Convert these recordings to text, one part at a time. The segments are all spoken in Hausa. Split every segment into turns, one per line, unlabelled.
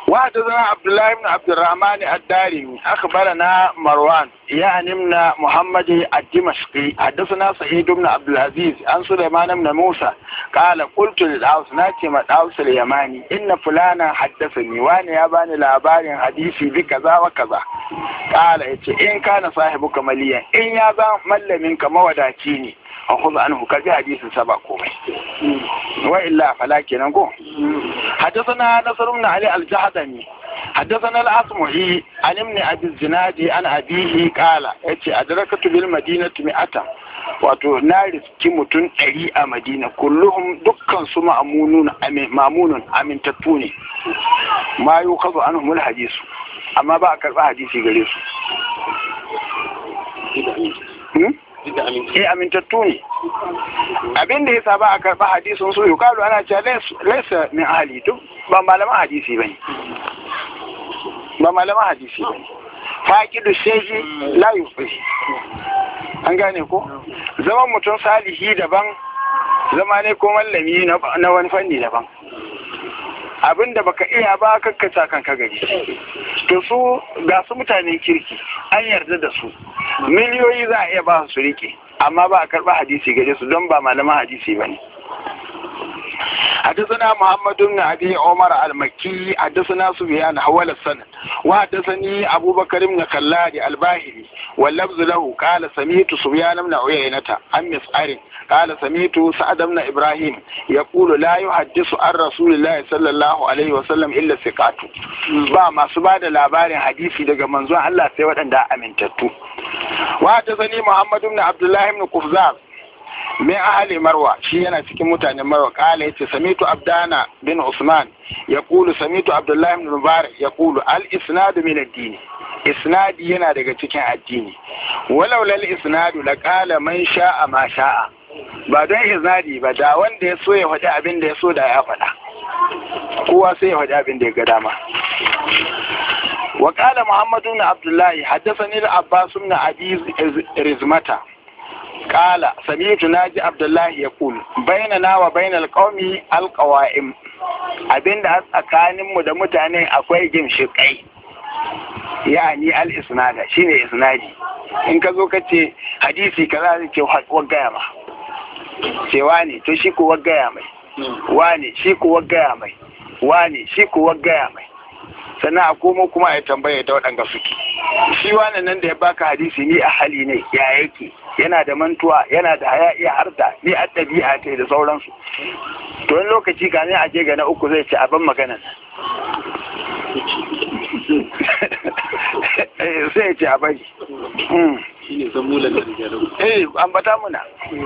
وحدثنا عبد الله بن عبد الرحمن الدارمي اخبرنا مروان يعني من محمد الدمشقي حدثنا سعيد بن عبد العزيز عن سليمان بن موسى قال قلت للعوس ناتي مدعوس اليماني ان فلانا حدثني وانا يا باني لابارين حديثي بكذا وكذا قال ان كان صاحبك مليا ان يا زan mallaminka mawadaci ne a kuza anhu ka ji hadisin sa ba komai wa illa fala kenan ko حدثنا نصر بن علي الجهضمي حدثنا الأصمعي عن ابن أبي الزناد عن أبيه قال اتي أدركت بالمدينة مئة wato na riski mutum ɗari a madina kulluhum dukkan su mamunun amintattu ne ma yi kazo an humul hadisu amma ba a karɓa hadisi gare su eh amintattu ne abin da yasa ba a karɓa hadisin su yukalu ana cewa laisa min ahli duk ba malaman hadisi bane ba malaman hadisi bane faqidu shay'i la yufi an gane ko zaman mutum salihi daban zama ne ko mallami na wani fanni daban abin da baka iya ba kakkata kanka gari to su ga su mutanen kirki an yarda da su miliyoyi za a iya ba su rike amma ba a karɓa hadisi gare su don ba malaman hadisi ba ne حدثنا محمد بن ابي عمر المكي حدثنا سفيان حول السند وحدثني ابو بكر بن خلاد الباهلي واللفظ له قال سمعت سفيان بن عيينة عن مسعر قال سمعت سعد بن ابراهيم يقول لا يحدث عن رسول الله صلى الله عليه وسلم الا ثقات ba masu ba da labarin hadisi daga manzon Allah sai waɗanda amintattu wa haddathani Muhammad ibn Abdullah ibn Qufzaz min ahali marwa shi yana cikin mutanen marwa kala yace samitu abdana bin usman yaqulu samitu abdullahi ibn mubarak yaqulu al isnadu min ad-din isnadi yana daga cikin addini walau lal isnadu la qala man sha'a ma sha'a ba don isnadi ba da wanda ya so ya faɗi abin da ya so da ya faɗa kowa sai ya faɗi abin da ya ga dama وقال محمد بن عبد الله حدثني العباس بن ابي رزمته قال سمعت ناجي عبد الله يقول بيننا وبين القوم القوائم abinda a tsakaninmu da mutane akwai gimshiƙai yani al-isnada shine isnadi in ka zo ka ce hadisi kaza zai ce waggaya ma ce wane to shi ko waggaya mai wane shi ko waggaya mai wane shi ko waggaya mai sannan a komo kuma a tambaya ta waɗanda suke shi wannan nan da ya baka hadisi ni a hali ne ya yake yana da mantuwa yana da haya iya harta ni a ɗabi'a ta da sauransu to wani lokaci ka ne a je ga na uku zai ce abin maganan sai ya ce a bari eh ambata muna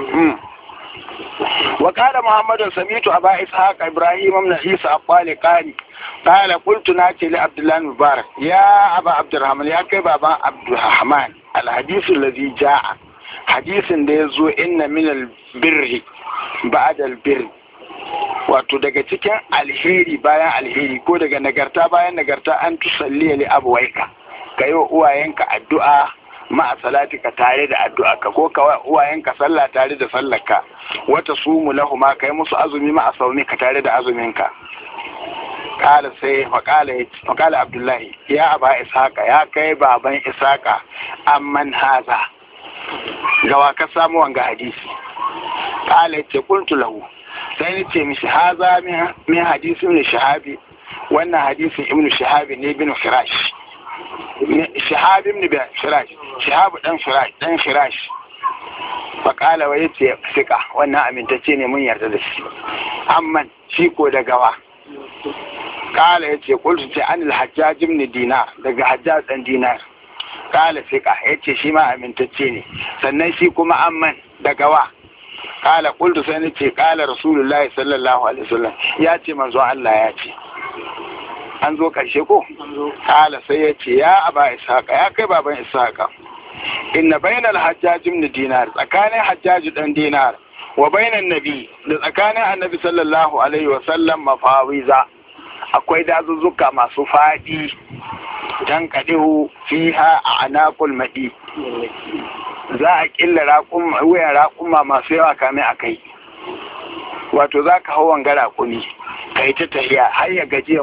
وقال محمد سميت أبا إسحاق إبراهيم بن عيسى الطالقاني قال قلت ناتي لعبد الله المبارك يا أبا عبد الرحمن يا كيف أبا عبد الرحمن الحديث الذي جاء حديث يزو إن من البر بعد البر wato daga cikin alheri bayan alheri ko daga nagarta bayan nagarta an tusalli li abuwaika ka yi wa uwayenka addu'a ma'a salatika tare da addu'a ka ko kawai uwayenka sallah tare da sallarka wata sumu lahu ma kai musu azumi ma'a saumi ka tare da azuminka kala sai makala abdullahi ya aba ishaqa ya kai baban ishaqa amman haza gawa ka samu wanga hadisi kala ce qultu lahu sai ni ce mishi haza min hadisi ibn shahabi wannan hadisin ibn shahabi ne ibn firash shahab ibn firash shahab dan firash dan firash faƙala wa yace sika wannan amintacce ne mun yarda da shi amman shi ko da gawa kala yace qultu ta anil hajjaj ibn dinar daga hajjaj dan dinar kala sika yace shi ma amintacce ne sannan shi kuma amman da gawa kala qultu sai nace kala rasulullahi sallallahu alaihi wasallam ya ce manzo Allah ya ce an zo ƙarshe ko? Kala sai ya ce ya aba ishaqa ya kai baban ishaqa inna bainal hajjaj ibn dinar tsakanin hajjaj dan dinar wa bainan nabi da tsakanin annabi sallallahu alaihi wa sallam mafawiza akwai dazuzzuka masu fadi dan kadihu fiha a anaqul madi za a killa raƙum wuyan raƙuma masu yawa kame a kai wato za ka hau wanga raƙumi kai ta tahiya har ya gajiya